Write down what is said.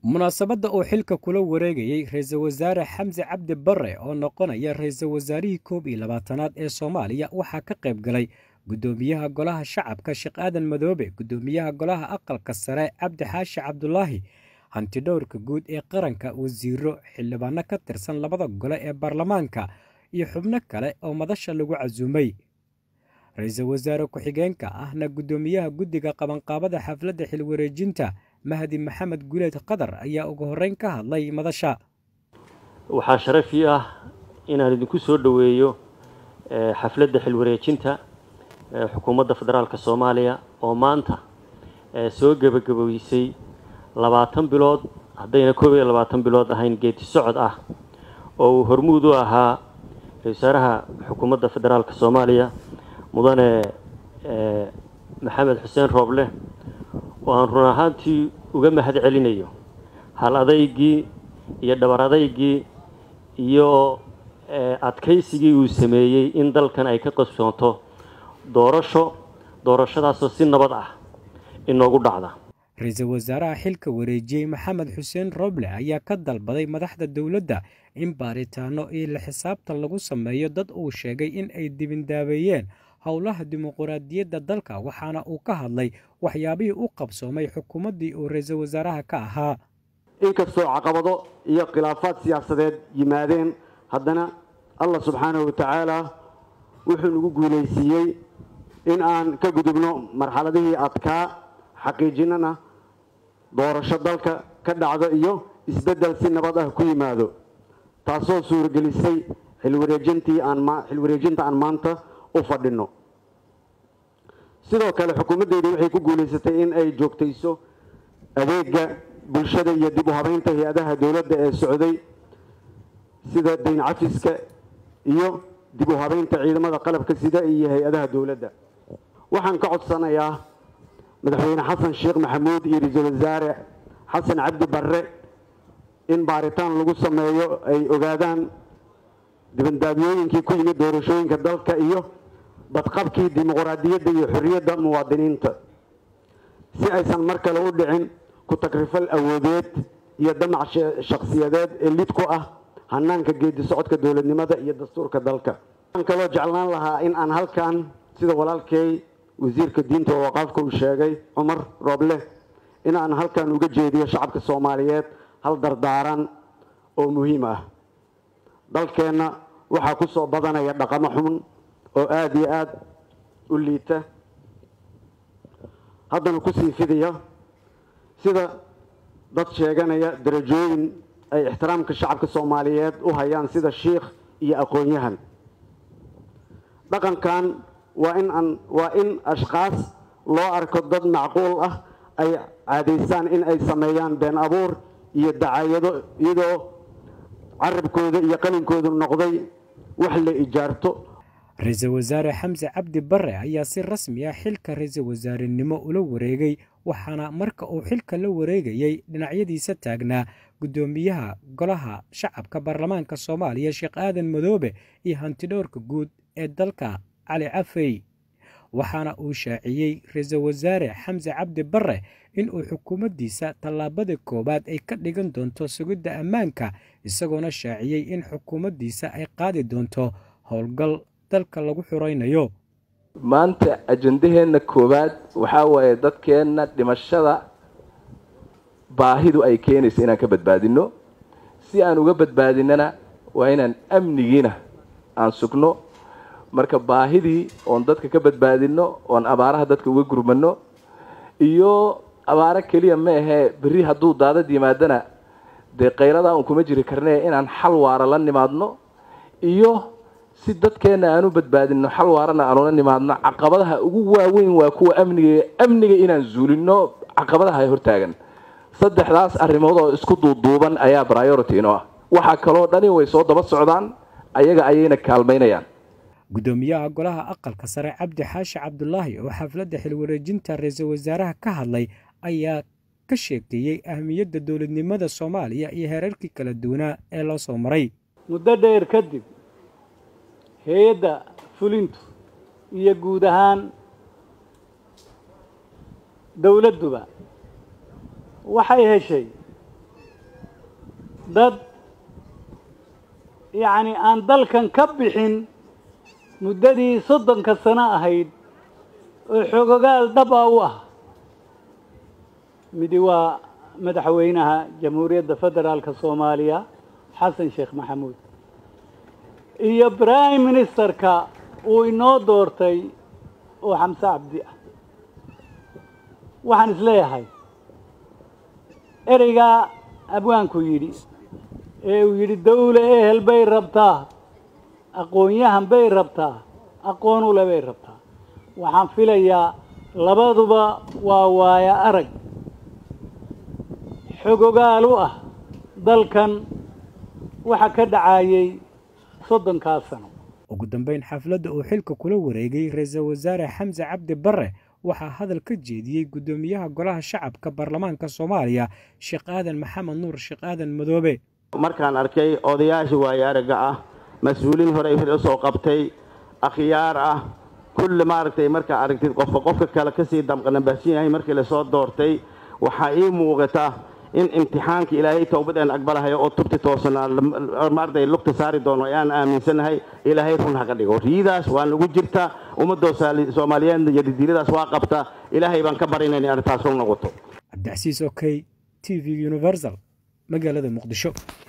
munaasabadda uu xilka kula wareegayey ra-iisul wasaare xamse cabdi barre oo noqonaya ra-iisul wasaarihii koob iyo labaatanaad ee soomaaliya waxaa ka qayb galay guddoomiyaha golaha shacabka sheekh aadan madoobe guddoomiyaha golaha aqalka sare cabdi xaashi cabdulaahi hantidhowrka guud ee qaranka wasiiro xildhibaano ka tirsan labada gole ee baarlamaanka iyo xubno kale oo madasha lagu casuumay ra-iisul wasaare ku-xigeenka ahna guddoomiyaha guddiga qabanqaabada xafladda xilwareejinta mahdi maxamed guleed qadar ayaa ugu horreyn ka hadlay madasha waxaa sharaf ii ah inaan idinku soo dhoweeyo xafladda xilwareejinta xukuumadda federaalk soomaaliya oo maanta soo gebagaboysay labaatan bilood haddayna koob iyo labaatan bilood ahayn geedi socod ah oo uu hormuud u ahaa ra-isul wasaaraha xukuumadda federaalk soomaaliya mudane maxamed xuseen rooble oo aan run ahaantii uga mahad celinayo hal adaygii iyo dhabar adaygii iyo adkaysigii uu sameeyey in dalkan ay ka qabsoonto doorasho doorashadaasoo si nabad ah inoogu dhacda ra-iisul wasaaraha xilka wareejiyey maxamed xuseen roble ayaa ka dalbaday madaxda dowladda in baaritaano iyo la xisaabtan lagu sameeyo dad uu sheegay in ay dibindaabeeyeen howlaha dimuquraadiyadda dalka waxaana uu ka hadlay waxyaabihii u qabsoomay xukuumaddii uu ra-iisul wasaaraha ka ahaa inkastoo caqabado iyo khilaafaad siyaasadeed yimaadeen haddana allah subxaanahu wa tacaala wuxuu nagu guulaysiiyey in aan ka gudubno marxaladihii adkaa xaqiijinana doorasho dalka ka dhacdo iyo isbeddel si nabad ah ku yimaado taasoo suuragelisay xilwareejinta aan maanta u fadhino sidoo kale xukuumaddeedu waxay ku guulaysatay in ay joogtayso adeega bulshada iyo dib u habeynta hay-adaha dowladda ee socday sida dayn cafiska iyo dib u habeynta ciidamada qalabka sida iyo hay-adaha dowladda waxaan ka codsanayaa madaxweyne xasan sheekh maxamuud iyo ra-iisul wasaare xasan cabdi barre in baaritaan lagu sameeyo ay ogaadaan dibandaabyooyinkii ku yimid doorashooyinka dalka iyo badqabkii dimuquraadiyadda iyo xorriyadda muwaadiniinta si aysan mar kale u dhicin ku tagrifal awoodeed iyo damac shakhsiyadeed ee lid ku ah hanaanka geedi socodka dowladnimada iyo dastuurka dalka waxaan kaloo jeclaan lahaa in aan halkan sida walaalkay wasiirka diinta oo waqaafka uu sheegay cumar rooble in aan halkan uga jeediyo shacabka soomaaliyeed hal dardaaran oo muhiim ah dalkeenna waxaa ku soo badanaya dhaqamo xun oo aada iyo aada u liita haddana kusii fidaya sida dad sheeganaya darajooyin ay ixtiraamka shacabka soomaaliyeed u hayaan sida shiikh iyo aqoon-yahan dhaqankan waa in aan waa in ashkaas loo arko dad macquul ah ay caadaysaan in ay sameeyaan been abuur iyo dacaayado iyadoo carabkooda iyo qalinkoodu noqday wax la ijaarto ra-iisul wasaare xamse cabdi barre ayaa si rasmi ah xilka ra-iisul wasaarenimo ula wareegay waxaana marka uu xilka la wareegayey dhinacyadiisa taagnaa guddoomiyaha golaha shacabka baarlamaanka soomaaliya sheekh aadan madoobe iyo hantidhowrka guud ee dalka cali cafey waxaana uu shaaciyey ra-iisul wasaare xamse cabdi barre inuu xukuumaddiisa tallaabada koowaad ay ka dhigan doonto sugidda ammaanka isagoona shaaciyey in xukuumaddiisa ay qaadi doonto howlgal dalka lagu xuraynayo maanta ajandaheenna koowaad waxaa waaye dadkeenna dhimashada baahidu ay keenaysa inaan ka badbaadinno si aan uga badbaadinana waa inaan amnigiina aan sugno marka baahidii oon dadka ka badbaadinno oon abaaraha dadka uga gurmano iyo abaaro keliya ma ahee berri hadduu daadad yimaadana dee qayladaa un kuma jiri karnee inaan xal waara la nimaadno iyo si dadkeenna aan u badbaadinno xal waarana aan ula nimaadno caqabadaha ugu waaweyn waa kuwa amniga amniga inaan zuulino caqabadaha ay hortaagan saddexdaas arrimood oo isku duuduuban ayaa priority inoo ah waxaa kaloo dhani way soo daba socdaan ayaga ayayna kaalmaynayaan guddoomiyaha golaha aqalka sare cabdi xaashi cabdulaahi oo xafladda xilwareejinta ra-iisul wasaaraha ka hadlay ayaa ka sheekeeyey ahmiyadda dowladnimada soomaaliya iyo heerarkii kala duwanaa ee loo soo maray muddo dheer kadib hay-adda fulintu iyo guud ahaan dowladduba waxay heshay dad yacni aan dalkan ka bixin muddadii soddonka sano ahayd oo xogogaal dhab a u ah midi waa madaxweynaha jamhuuriyadda federaalka soomaaliya xasan sheekh maxamuud iyo prime ministerka uu inoo doortay oo xamse cabdi ah waxaan isleeyahay ereygaa abwaanku yidhi ee uu yidhi dawle ehel bay rabtaa aqoon-yahan bay rabtaa aqoon ule bay rabtaa waxaan filayaa labaduba waa waaya arag xogogaal u ah dalkan waxa ka dhacayay soddonkaas sano ugu dambeyn xafladda uu xilka kula wareegay ra-iisul wasaare xamse cabdi barre waxaa hadal ka jeediyey guddoomiyaha golaha shacabka baarlamaanka soomaaliya sheekh aadan maxamed nuur sheekh aadan madoobe markaan arkay odayaasha waayo aragga ah mas-uuliin horey hor usoo qabtay akhyaar ah kulli maaragtay markaa aragtid qofka qofka kale kasii damqanabahsan yahay markii lasoo doortay waxaa ii muuqata in imtixaanka ilaahay towbadeen aqbalahayo oo tubti toosanaa maaragtay lugta saari doono ayaan aaminsanahay ilaahay run ha ka dhigo riidaas waa nagu jirta ummadoo soomaaliyeed iyo didiiladaas waa qabta ilaahay baan ka barinayna in arrintaas run noqoto cabdicasiis okey t v universal magaalada muqdisho